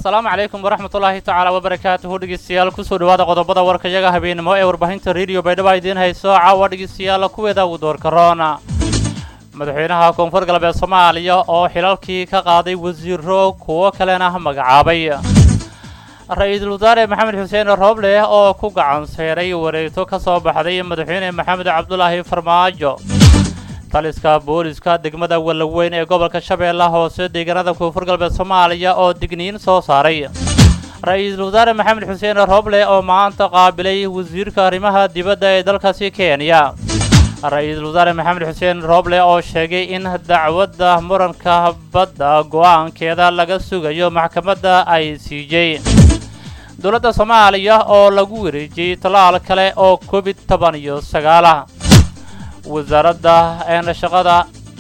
asalaamu calaykum waraxmatullaahi tacaala wabarakaatuhu dhegeystayaal kusoo dhawaada qodobada warkayaga habeenimo ee warbaahinta rediyo baydhabo idiin hayso caawa dhegeystayaal kuweeda ugu doorka roona madaxweynaha koonfur galbeed soomaaliya oo xilalkii ka qaaday wasiiro kuwo kalena magacaabay ra-iisul wasaare maxamed xuseen rooble oo ku gacan seeray wareegto ka soo baxday madaxweyne maxamed cabdulaahi farmaajo taliska booliska degmada wallaweyn ee gobolka shabeelle hoose deegaanada koonfur galbeed soomaaliya oo digniin soo saaray ra-iisul wasaare maxamed xuseen rooble oo maanta qaabilay wasiirka arrimaha dibadda ee dalkaasi kenya ra-iisul wasaare maxamed xuseen rooble oo sheegay in dacwadda muranka badda go'aankeeda laga sugayo maxkamadda ay siijay dowladda soomaaliya oo lagu wareejiyey tallaal kale oo covid toban iyo sagaalah wasaaradda een shaqada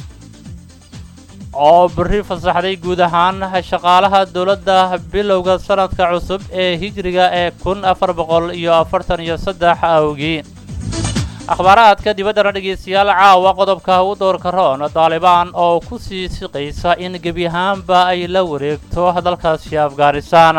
oo berri fasaxday guud ahaan shaqaalaha dowladda bilowga sanadka cusub ee hijriga ee kun afar boqol iyo afartan iyo saddex awgii akhbaaraadka dibaddana dhegeystayaal caawa qodobka u doorka roon daalibaan oo ku sii siqaysa in gebi ahaanba ay la wareegto dalkaasi afghanistan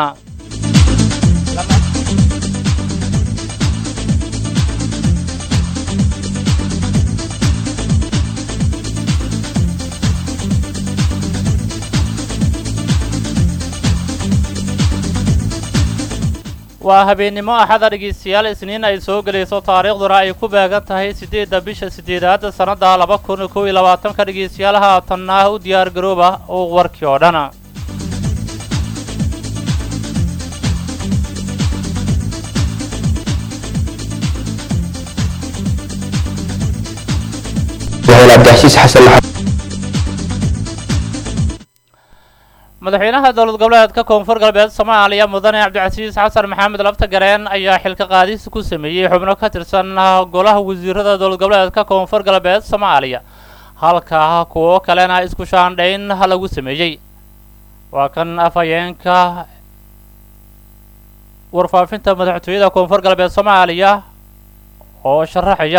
waa habeennimo axada dhegeystayaal isniin ay soo gelayso taariikhduna ay ku beegan tahay siddeedda bisha siddeedaad sannadda laba kun kow iyo labaatanka dhegeystayaal haatanna u diyaar garooba uu warkii oo dhan madaxweynaha dowlad goboleedka koonfur galbeed soomaaliya mudane cabdicasiis xasan maxamed laftagareen ayaa xilka qaadis ku sameeyey xubno ka tirsan golaha wasiirada dowlad goboleedka koonfur galbeed soomaaliya halka kuwo kalena isku shaandhayn lagu sameeyey waa kan afhayeenka warfaafinta madaxtooyada koonfur galbeed soomaaliya oo sharaxaya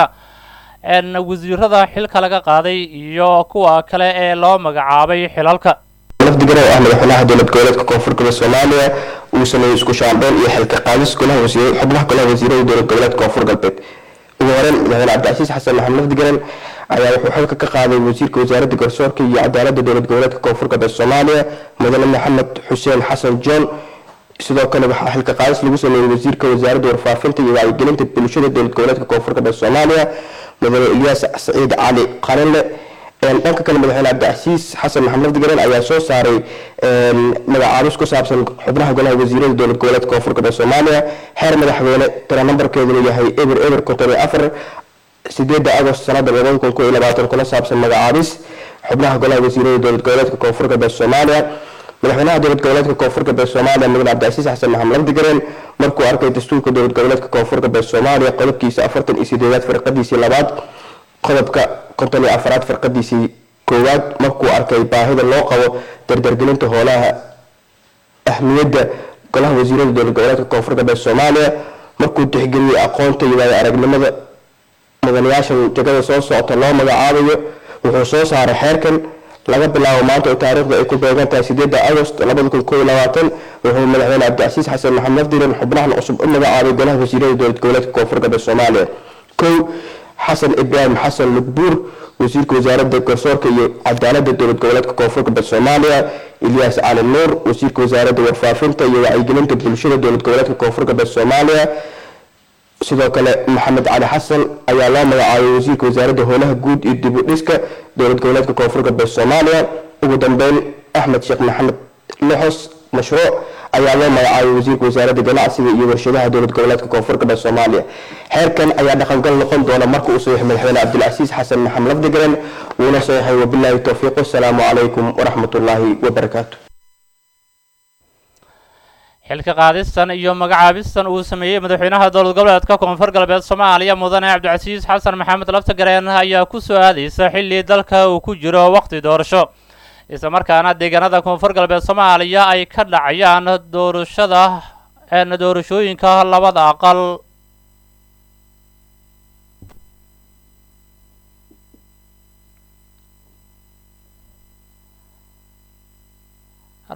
n wasiirada xilka laga qaaday iyo kuwa kale ee loo magacaabay xilalka lafdigana oo ah madaxweynaha dowlad goboleedka koonfur galbeed soomaaliya uu sameeyey isku shaandheyn iyo xilka qaadis golaha wasiir xubnaha golaha wasiirada dowlad goboleedka koonfur galbeed ugu horeyn madaxweyne cabdicasiis xasan maxamed lafdigaran ayaa wuxuu xilka ka qaaday wasiirka wasaaradda garsoorka iyo cadaaladda dowlad goboleedka koonfur galbeed soomaaliya mudane maxamed xuseen xasan john sidoo kale waxaa xilka qaadis lagu sameeyey wasiirka wasaaradda warfaafinta iyo wacyigelinta bulshada dowlad goboleedka koonfur galbeed soomaaliya mudane ilyaas saciid cali qalinle dhanka kale madaxweyne cabdicasiis xasan maxamed lafdigaran ayaa soo saaray magacaabis ku saabsan xubnaha golaha wasiirada dowlad goboleedka koonfur galbeed soomaaliya xeer madaxweyne tira nambarkeeduna yahay eber eber konton iyo afar sideeda agost sanada labada kun ko iyo labaatan kuna saabsan magacaabis xubnaha golaha wasiirada dowlad goboleedka koonfur galbeed soomaaliya madaxweynaha dowlad goboleedka koonfur galbeed soomaaliya mudane cabdicasiis xasan maxamed lafdigaran markuu arkay dastuurka dowlad goboleedka koonfur galbeed soomaaliya qodobkiisa afartan iyo sideedaad firqadiisii labaad qodobka konton iyo afaraad firqadiisii koowaad markuu arkay baahida loo qabo dardargelinta hoolaha ahmiyadda golaha wasiirada dowlad goboleedka koonfur galbeed soomaaliya markuu tixgeliyey aqoonta iyo waayo aragnimada mudanayaashan jagada soo socota loo magacaabayo wuxuu soo saaray xeerkan laga bilaabo maanta oo taariikhda ay ku beegan tahay sideeda agost labada kun koo iyo labaatan wuxuu madaxweyne cabdicasiis xasan maxamed lafdiran xubnahan cusub u magacaabay golaha wasiirada dowlad goboleedka koonfur galbeed soomaaliya kow xasan ibraahim xasan lugbuur wasiirka wasaaradda garsoorka iyo cadaaladda dowlad goboleedka koonfur galbeed soomaaliya ilyaas cali nuur wasiirka wasaaradda warfaafinta iyo wacyigelinta bulshada dowlad goboleedka koonfur galbeed soomaaliya sidoo kale maxamed cali xasan ayaa loo magacaabay wasiirka wasaaradda howlaha guud iyo dib u dhiska dowlad goboleedka koonfur galbeed soomaaliya ugu dambeyn axmed sheekh maxamed loxos mashruuc ayaa loo magacaabay wasiirka wasaaradda ganacsiga iyo warshadaha dowlad goboleedka koonfur galbeed soomaaliya xeerkan ayaa dhaqangal noqon doona marka uu saxiix madaxweyne cabdilcasiis xasan maxamed lafdigaran wuuna saxiixay wabilaahi towfiiq wasalaamu calaykum waraxmatullaahi wabarakaatu xilka qaadistan iyo magacaabistan uu sameeyey madaxweynaha dowlad goboleedka koonfur galbeed soomaaliya mudane cabdicasiis xasan maxamed laftagareen ayaa ku soo aadaysa xilli dalka uu ku jiro waqti doorasho isla markaana deegaanada koonfur galbeed soomaaliya ay ka dhacayaan doorashada doorashooyinka labada aqal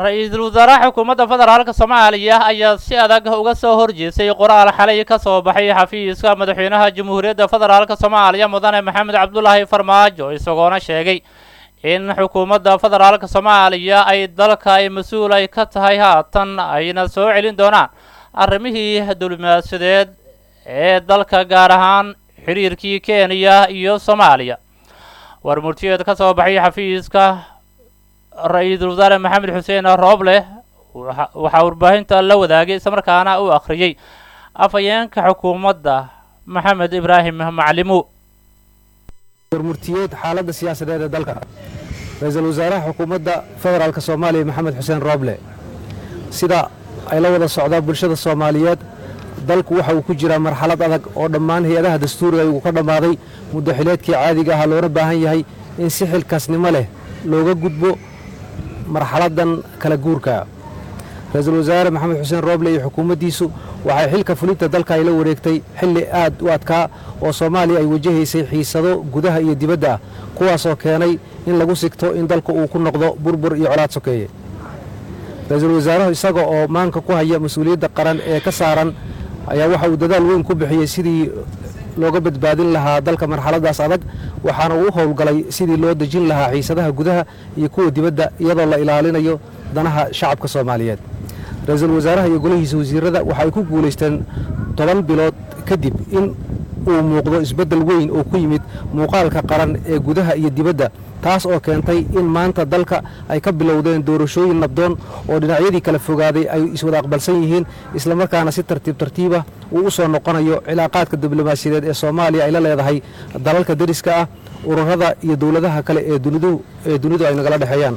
ra-iisul wasaaraha xukuumadda federaalka soomaaliya ayaa si adag uga soo horjeestay qoraal xalay ka soo baxay xafiiska madaxweynaha jamhuuriyadda federaalka soomaaliya mudane maxamed cabdulaahi farmaajo isagoona sheegay in xukuumadda federaalka soomaaliya ay dalka ay mas-uul ay ka tahay haatan ayna soo celin doonaan arrimihii diblomaasiyadeed ee dalka gaar ahaan xiriirkii kenya iyo soomaaliya war murtiyeed ka soo baxay xafiiska ra-iisul wasaare maxamed xuseen rooble waxaa warbaahinta la wadaagay islamarkaana uu akhriyey afhayeenka xukuumadda maxamed ibraahim maclimo warmurtiyeed xaaladda siyaasadeed ee dalka ra-iisul wasaaraha xukuumadda federaalka soomaaliya maxamed xuseen rooble sida ay la wada socdaa bulshada soomaaliyeed dalku waxa uu ku jiraa marxalad adag oo dhammaan hay-adaha dastuuriga uu ka dhammaaday muddo xileedkii caadiga ahaa loona baahan yahay in si xilkaasnimo leh looga gudbo marxaladdan kala guurka ra-iisul wasaare maxamed xuseen rooble iyo xukuumaddiisu waxay xilka fulinta dalka ay la wareegtay xilli aad u adkaa oo soomaaliya ay wajahaysay xiisado gudaha iyo dibadda ah kuwaasoo keenay in lagu sigto in dalku uu ku noqdo burbur iyo colaad sokeeye ra-iisul wasaaruhu isaga oo maanka ku haya mas-uuliyadda qaran ee ka saaran ayaa waxa uu dadaal weyn ku bixiyey sidii looga badbaadin lahaa dalka marxaladdaas adag waxaana uu u howlgalay sidii loo dejin lahaa xiisadaha gudaha iyo kuwa dibadda iyadoo la ilaalinayo danaha shacabka soomaaliyeed ra-iisul wasaaraha iyo golihiisa wasiirada waxa ay ku guulaysteen toban bilood kadib in uu muuqdo isbeddel weyn oo ku yimid muuqaalka qaran ee gudaha iyo dibadda taas oo keentay in maanta dalka ay ka bilowdeen doorashooyin nabdoon oo dhinacyadii kala fogaaday ay iswada aqbalsan yihiin islamarkaana si tartiib tartiibah uu u soo noqonayo cilaaqaadka diblomaasiyadeed ee soomaaliya ay la leedahay dalalka deriska ah ururada iyo dowladaha kale ee ee dunidu ay nagala dhexeeyaan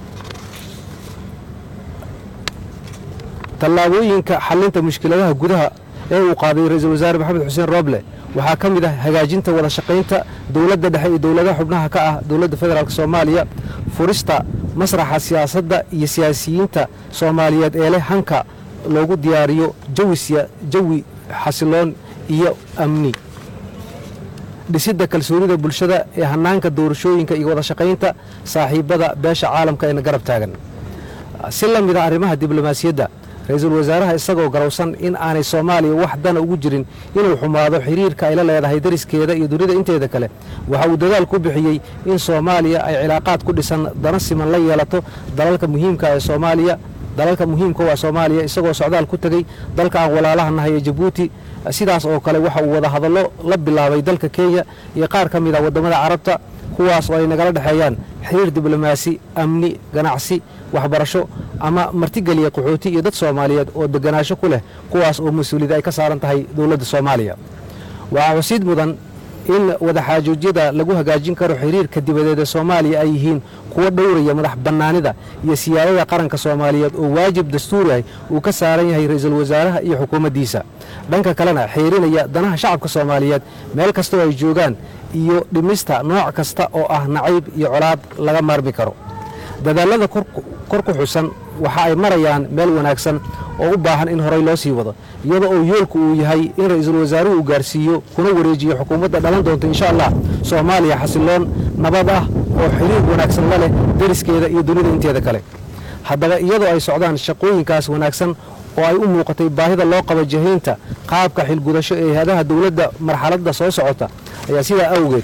tallaabooyinka xallinta mushkiladaha gudaha ee uu qaaday ra-iisul wasaare maxamed xuseen rooble waxaa ka mid ah hagaajinta wada shaqaynta dowladda dhexe iyo dowladaha xubnaha ka ah dowladda federaalk soomaaliya furista masraxa siyaasadda iyo siyaasiyiinta soomaaliyeed ee leh hanka loogu diyaariyo jawi xasiloon iyo amni dhisidda kalsoonida bulshada ee hannaanka doorashooyinka iyo wada shaqaynta saaxiibbada beesha caalamka eena garab taagan si la mid a arrimaha diblomaasiyadda ra-iisul wasaaraha isagoo garowsan in aanay soomaaliya wax dana ugu jirin inuu xumaado xiriirka ay la leedahay dariskeeda iyo dunida inteeda kale waxa uu dadaal ku bixiyey in soomaaliya ay cilaaqaad ku dhisan dana siman la yeelato dalalka muhiimka ee soomaaliya dalalka muhiimka waa soomaaliya isagoo socdaal ku tegey dalka aan walaalaha nahay ee jabuuti sidaas oo kale waxa uu wada hadallo la bilaabay dalka kenya iyo qaar ka mid ah waddamada carabta kuwaas oo ay nagala dhexeeyaan xiriir diblomaasi amni ganacsi waxbarasho ama martigeliya qaxooti iyo dad soomaaliyeed oo deganaansho ku leh kuwaas oo mas-uuliyad ay ka saaran tahay dowladda soomaaliya waxaa xusiid mudan in wadaxaajoojyada lagu hagaajin karo xiriirka dibadeed ee soomaaliya ay yihiin kuwo dhowraya madax bannaanida iyo siyaadada qaranka soomaaliyeed oo waajib dastuuri ah uu ka saaran yahay ra-iisul wasaaraha iyo xukuumaddiisa dhanka kalena xeerinaya danaha shacabka soomaaliyeed meel kastoo ay joogaan iyo dhimista nooc kasta oo ah nacayb iyo colaad laga maarmi karo dadaallada kor ku xusan waxa ay marayaan meel wanaagsan oo u baahan in horay loo sii wado iyada oo yoolku uu yahay in ra-iisul wasaaruhu uu gaarsiiyo kuna wareejiyo xukuumadda dhalan doonta insha allah soomaaliya xasiloon nabad ah oo xiriir wanaagsan la leh deriskeeda iyo dunida inteeda kale haddaba iyadoo ay socdaan shaqooyinkaas wanaagsan oo ay u muuqatay baahida loo qabo jahaynta qaabka xilgudasho ee hay-adaha dowladda marxaladda soo socota ayaa sidaa awgeed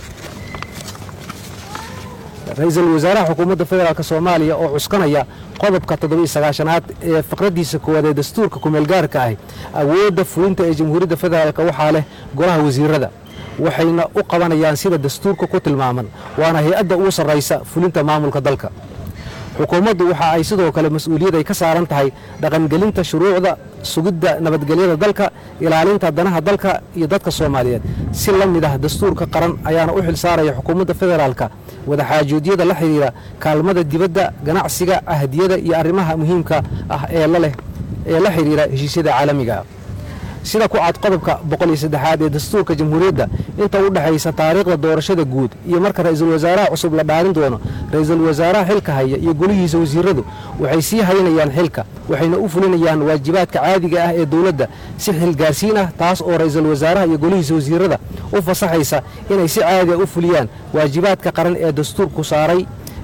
ra-iisul wasaaraha xukuumadda federaalk soomaaliya oo cuskanaya qodobka toddobiiyo sagaashanaad ee faqraddiisa koowaad ee dastuurka kumeelgaarka ahi awoodda fulinta ee jamhuuriyadda federaalk waxaa leh golaha wasiirada waxayna u qabanayaan sida dastuurka ku tilmaaman waana hay-adda ugu sarraysa fulinta maamulka dalka xukuumaddu waxa ay sidoo kale mas-uuliyad ay ka saaran tahay dhaqangelinta shuruucda sugidda nabadgelyada dalka ilaalinta danaha dalka iyo dadka soomaaliyeed si la mid ah dastuurka qaran ayaana u xil saaraya xukuumadda federaalka wadaxaajoodyada la xidhiira kaalmada dibadda ganacsiga ahdiyada iyo arrimaha muhiimka ah ee laleh ee la xidhiira heshiisyada caalamiga sida ku cad qodobka boqol iyo saddexaad ee dastuurka jamhuuriyadda inta u dhexaysa taariikhda doorashada guud iyo marka ra-iisul wasaaraha cusub la dhaalin doono ra-iisul wasaaraha xilka haya iyo golihiisa wasiiradu waxay sii haynayaan xilka waxayna u fulinayaan waajibaadka caadiga ah ee dowladda si xilgaarsiin ah taas oo ra-iisul wasaaraha iyo golihiisa wasiirada u fasaxaysa inay si caadi ah u fuliyaan waajibaadka qaran ee dastuurku saaray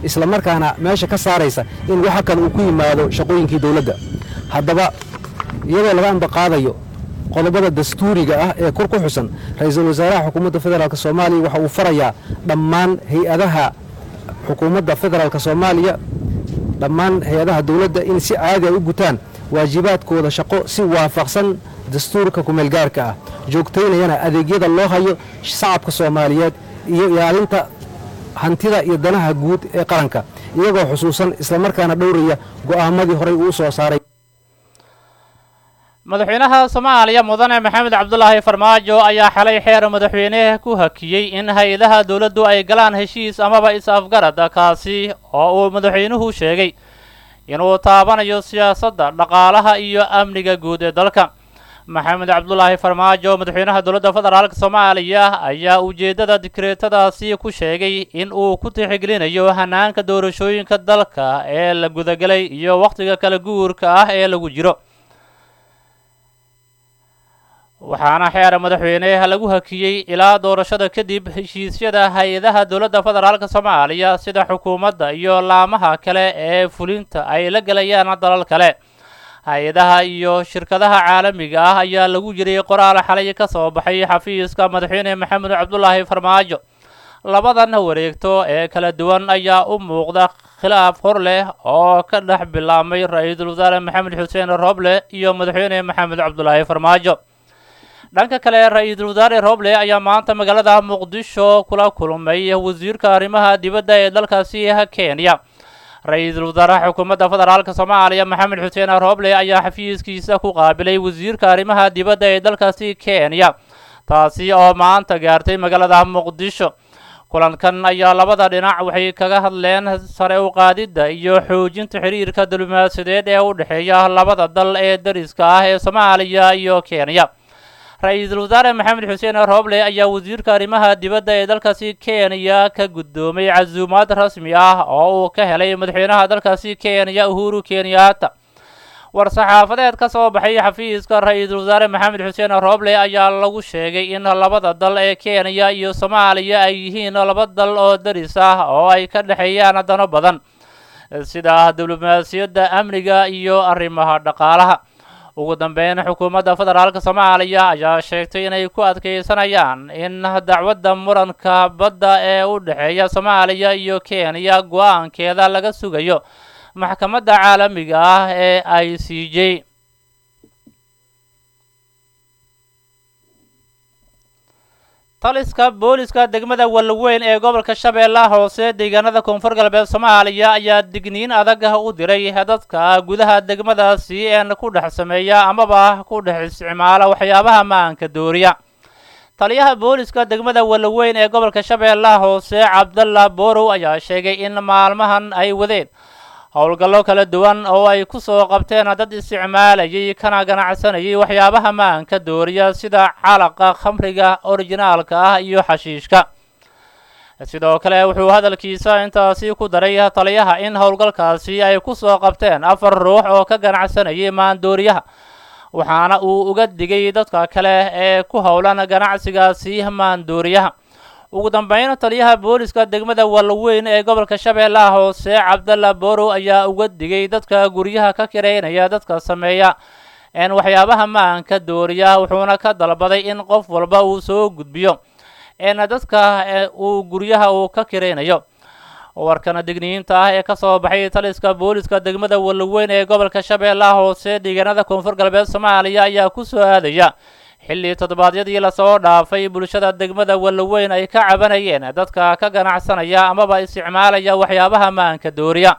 isla markaana meesha ka saaraysa in waxa kale uu ku yimaado shaqooyinkii dowladda haddaba iyadoo laga ambaqaadayo qodobada dastuuriga ah ee kor ku xusan ra-iisul wasaaraha xukuumadda federaalk soomaaliya waxa uu farayaa dhammaan hay-adaha xukuumadda federaalk soomaaliya dhammaan hay-adaha dowladda in si caadi ay u gutaan waajibaadkooda shaqo si waafaqsan dastuurka kumeelgaarka ah joogtaynayana adeegyada loo hayo shacabka soomaaliyeed iyo ilaalinta hantida iyo danaha guud ee qaranka iyagoo xusuusan islamarkaana dhowraya go'aamadii horey uu soo saaray madaxweynaha soomaaliya mudane maxamed cabdulaahi farmaajo ayaa xalay xeer madaxweyne ku hakiyey in hay-adaha dowladdu ay galaan heshiis amaba is-afgarad kaasi oo uu madaxweynuhu sheegay inuu taabanayo siyaasadda dhaqaalaha iyo amniga guud ee dalka maxamed cabdulaahi farmaajo madaxweynaha dowladda federaalk soomaaliya ayaa ujeeddada dikreetadaasi ku sheegay in uu ku tixgelinayo hanaanka doorashooyinka dalka ee la gudagelay iyo wakhtiga kala guurka ah ee lagu jiro waxaana xeer madaxweyne lagu hakiyey ilaa doorashada kadib heshiisyada hay-adaha dowladda federaalk soomaaliya sida xukuumadda iyo laamaha kale ee fulinta ay la gelayaan dalal kale hay-adaha iyo shirkadaha caalamiga ah ayaa lagu jiray qoraal xalay ka soo baxay xafiiska madaxweyne maxamed cabdulaahi farmaajo labadan wareegto ee kala duwan ayaa u muuqda khilaaf hor leh oo ka dhex bilaabmay ra-iisul wasaare maxamed xuseen roble iyo madaxweyne maxamed cabdulaahi farmaajo dhanka kale ra-iisul wasaare roble ayaa maanta magaalada muqdisho kula kulmay wasiirka arrimaha dibadda ee dalkaasi kenya ra-iisul wasaaraha xukuumadda federaalk soomaaliya maxamed xuseen roble ayaa xafiiskiisa ku qaabilay wasiirka arrimaha dibadda ee dalkaasi kenya taasi oo maanta gaartay magaalada muqdisho kulankan ayaa labada dhinac waxay kaga hadleen sare u qaadidda iyo xoojinta xiriirka diblomaasiyadeed ee u dhexeeya labada dal ee dariska ah ee soomaaliya iyo kenya ra-iisul wasaare maxamed xuseen roble ayaa wasiirka arrimaha dibadda ee dalkaasi kenya ka guddoomay casuumaad rasmi ah oo uu ka helay madaxweynaha dalkaasi kenya uhuru kenyatta war-saxaafadeed ka soo baxay xafiiska ra-iisul wasaare maxamed xuseen roble ayaa lagu sheegay in labada dal ee kenya iyo soomaaliya ay yihiin laba dal oo daris ah oo ay ka dhexeeyaan dano badan sida diblomaasiyadda amniga iyo arrimaha dhaqaalaha ugu dambeyn xukuumadda federaalk soomaaliya ayaa sheegtay inay ku adkeysanayaan in dacwadda muranka badda ee u dhexeeya soomaaliya iyo kenya go-aankeeda laga sugayo maxkamadda caalamiga ah ee i c j taliska booliska degmada walweyn ee gobolka shabeellaha hoose deegaanada koonfur galbeed soomaaliya ayaa digniin adag u diray dadka gudaha degmadaasi een ku dhex sameeya amaba ku dhex isticmaala waxyaabaha maanka dooriya taliyaha booliska degmada walweyn ee gobolka shabeellaha hoose cabdalla borow ayaa sheegay in maalmahan ay wadeen howlgallo kala duwan oo ay ku soo qabteen dad isticmaalayay kana ganacsanayay waxyaabaha maanka dooriya sida calaqa khamriga orijinaalka ah iyo xashiishka sidoo kale wuxuu hadalkiisa intaasi ku daray taliyaha in howlgalkaasi ay ku soo qabteen afar ruux oo ka ganacsanayay maandooriyaha waxaana uu uga digay dadka kale ee ku howlan ganacsigaasi maandooriyaha ugu dambeyn taliyaha booliska degmada walweyn ee gobolka shabeellaha hoose cabdalla borow ayaa uga digay dadka guryaha ka kireynaya dadka sameeya een waxyaabaha maanka dooriya wuxuuna ka dalbaday in qof walba uu soo gudbiyo een dadka uu guryaha uu ka kireynayo warkana digniinta ah ee ka soo baxay taliska booliska degmada walweyn ee gobolka shabeellaha hoose deegaanada koonfur galbeed soomaaliya ayaa ku soo aadaya xilli toddobaadyadii lasoo dhaafay bulshada degmada walweyn ay ka cabanayeen dadka ka ganacsanaya amaba isticmaalaya waxyaabaha maanka dooriya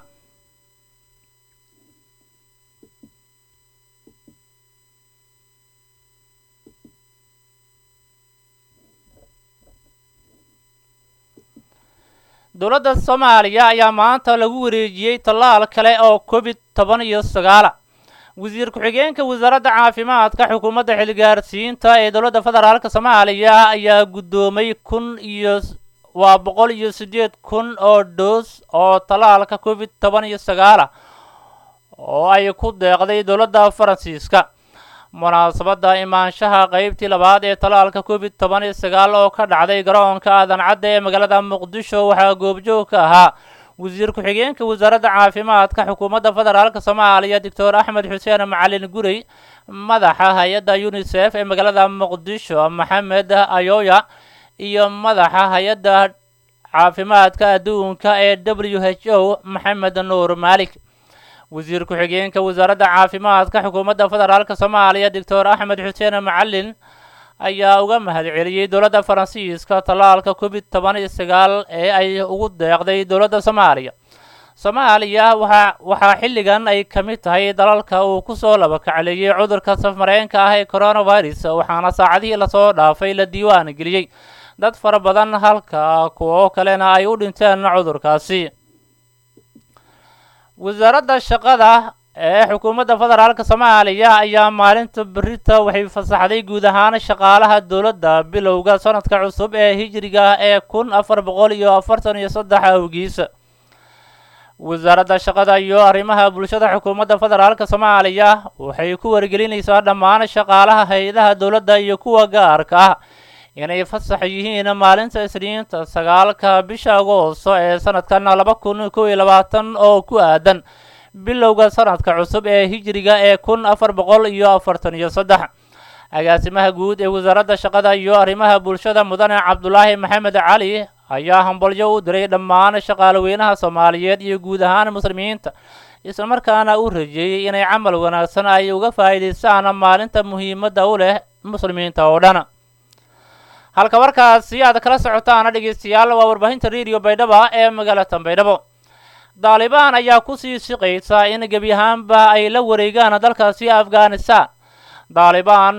dowladda soomaaliya ayaa maanta lagu wareejiyey tallaal kale oo covid toban iyo sagaala wasiir ku-xigeenka wasaaradda caafimaadka xukuumadda xilgaarsiinta ee dowladda federaalk soomaaliya ayaa guddoomay kun iyo waa boqol iyo siddeed kun oo dhoos oo tallaalka covid toban iyo sagaala oo ay ku deeqday dowladda faransiiska munaasabadda imaanshaha qeybtii labaad ee tallaalka covid toban iyo sagaal oo ka dhacday garoonka aadan cadda ee magaalada muqdisho waxaa goobjoog ka ahaa wasiir ku-xigeenka wasaaradda caafimaadka xukuumadda federaalk soomaaliya doctor axmed xuseen macalin gurey madaxa hay-adda unisef ee magaalada muqdisho maxamed ayoya iyo madaxa hay-adda caafimaadka adduunka ee w h o maxamed nuur maalik wasiir ku-xigeenka wasaaradda caafimaadka xukuumadda federaalk soomaaliya doctor axmed xuseen macalin ayaa uga mahad celiyey dowladda faransiiska tallaalka covid toban iyo sagaal ee ay ugu deeqday dowladda soomaaliya soomaaliya waxa waxaa xilligan ay ka mid tahay dalalka uu kusoo labakacleeyey cudurka safmareenka ah ee coronavirus waxaana saacadihii lasoo dhaafay la diiwaan geliyey dad fara badan halka kuwo kalena ay u dhinteen cudurkaasi wasaaradda shaqada ee xukuumadda federaalk soomaaliya ayaa maalinta berita waxay fasaxday guud ahaan shaqaalaha dowladda bilowga sanadka cusub ee hijriga ee kun afar boqol iyo afartan iyo saddex awgiisa wasaaradda shaqada iyo arrimaha bulshada xukuumadda federaalk soomaaliya waxay ku wargelinaysaa dhammaan shaqaalaha hay-adaha dowladda iyo kuwa gaarka ah inay fasax yihiin maalinta isniinta sagaalka bisha agoosto ee sanadkan laba kun kow iyo labaatan oo ku aadan bilowga sanadka cusub ee hijriga ee kun afar boqol iyo afartan iyo saddex agaasimaha guud ee wasaaradda shaqada iyo arrimaha bulshada mudane cabdulaahi maxamed cali ayaa hambalyo u diray dhammaan shaqaalaweynaha soomaaliyeed iyo guud ahaan muslimiinta islamarkaana u rajeeyey inay camal wanaagsan ay uga faa'iidaystaan maalinta muhiimadda u leh muslimiinta oo dhan halka warkaasi aad kala socotaana dhegeystayaal waa warbaahinta radio baydhaba ee magaalada baydhabo daalibaan ayaa kusii siqaysa in gebi ahaanba ay la wareegaan dalkaasi afghanistan daalibaan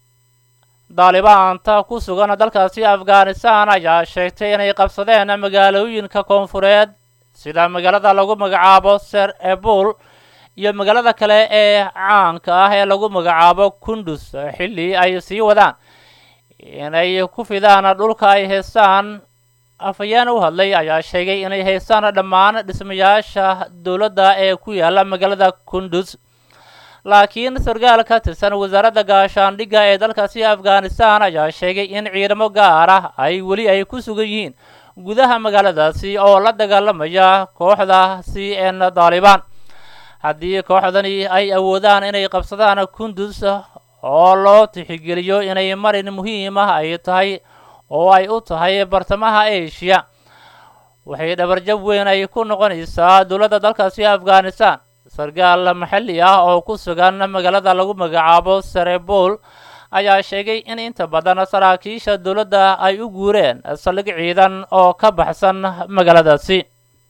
daalibaanta ku sugan dalkaasi afghanistan ayaa sheegtay inay qabsadeen magaalooyinka koonfureed sida magaalada lagu magacaabo ser ebul iyo magaalada kale ee caanka ah ee lagu magacaabo kundus xilli ay sii wadaan inay ku fidaan dhulka ay haystaan afhayeen u hadlay ayaa sheegay inay haystaan dhammaan dhismayaasha dowladda ee ku yaala magaalada kundus laakiin sarkaal ka tirsan wasaaradda gaashaandhigga ee dalkaasi afghanistan ayaa sheegay in ciidamo gaar ah ay weli ay ku sugan yihiin gudaha magaaladaasi oo la dagaalamaya kooxdaasi een daalibaan haddii kooxdani ay awoodaan inay qabsadaan kundus oo loo tixigeliyo inay marin muhiim ah ay tahay oo ay u tahay bartamaha asia waxay dhabarjab weyn ay ku noqonaysaa dowladda dalkaasi afghanistan sarkaal maxalli ah oo ku sugan magaalada lagu magacaabo serebol ayaa sheegay in inta badan saraakiisha dowladda ay u guureen saldhig ciidan oo ka baxsan magaaladaasi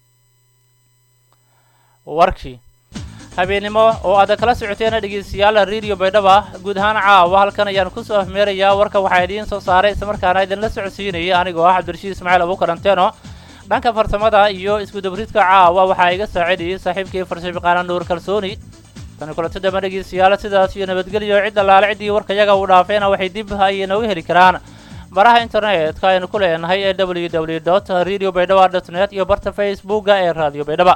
warkii habeennimo oo aad kala socoteen dhegeystayaal radio baydhaba guud ahaan caawa halkan ayaan kusoo afmeerayaa warka waxaa idiin soo saaray islamarkaana idinla socodsiinayay anigoo ah cabdirashiid ismaaciil abuukaranteeno dhanka farsamada iyo iskudabriidka caawa waxaa iga saacidayay saaxiibkii farshabiqaana nuur kalsooni tani kulanti damba dhegeystayaal sidaas iyo nabadgelyo cid allaale ciddii warkayaga uu dhaafeena waxay dib ay inooga heli karaan baraha internetka aynu ku leenahay ee w w dot radio baydhaba dot net iyo barta facebooka ee radio baydhaba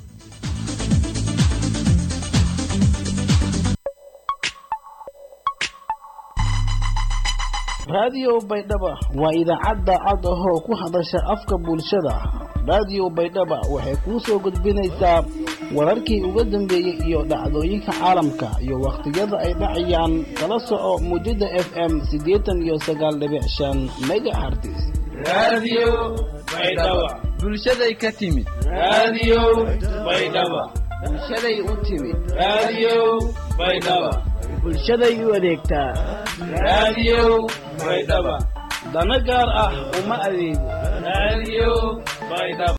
raadiyo baydhaba waa idaacadda cod ahoo ku hadasha afka bulshada raadiyo baydhaba waxay kuu soo gudbinaysaa wararkii uga dambeeyey iyo dhacdooyinka caalamka iyo wakhtiyada ay dhacayaan kala soco muujada f m siddeetan iyo sagaal dhibic shan megahertis raadiyo baydhaba bulshaday ka timid raadiyo baydhaba bulshaday u timid raadiyo baydhaba bulshaday u adeegtaa raadiyo baydhaba dana gaar ah uma adeego raadiyo baydhaba